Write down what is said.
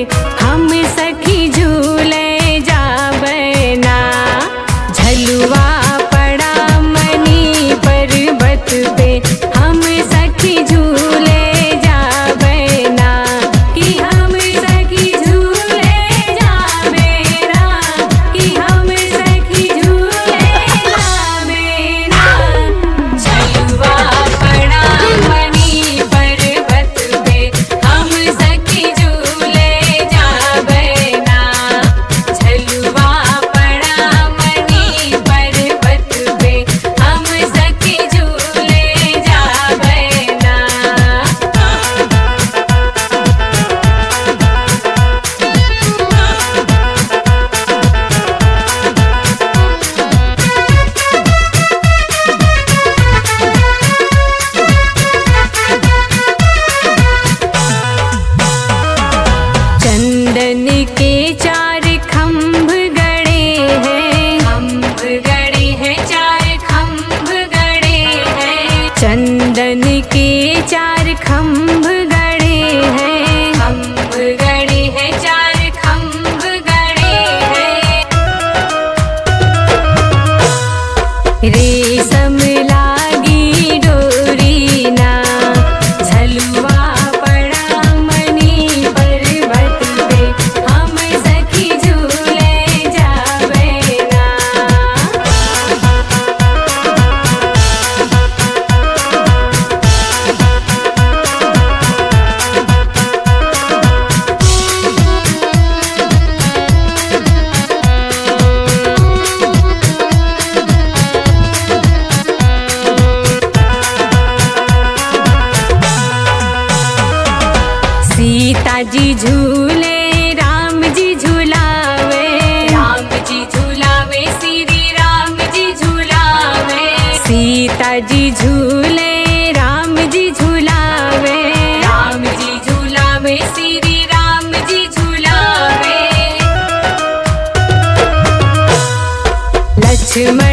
हम सखी झूले जाबे ना झलुआ पड़ा मनी पर्वत पे हम सखी झूले जाबे ना कि हम सखी झूले जाबे ना कि हम सखी झूले जाबे ना झलुआ पड़ा मनी पर्वत पे हम सखी झूले जाबे ना झलुआ पड़ा मनी पर्वत पे हम सखी झूले जाबे ना चंदन के चार खम्भ गड़े हैं खम्भ गड़े हैं चार खम्भ गड़े हैं चंदन के चार खम्भ गड़े हैं खम्भ गड़े हैं चार खम्भ गड़े हैं रेशम लागी डोरी ना झलुआ पड़ा मनी पर्वत पे हम सखी झूले जाबे ना सीता जी झूले राम जी झूलावे राम जी झूलावे श्री राम जी झूलावे सीता जी झूले राम जी झूलावे राम जी झूलावे श्री राम जी झूलावे लक्ष्मण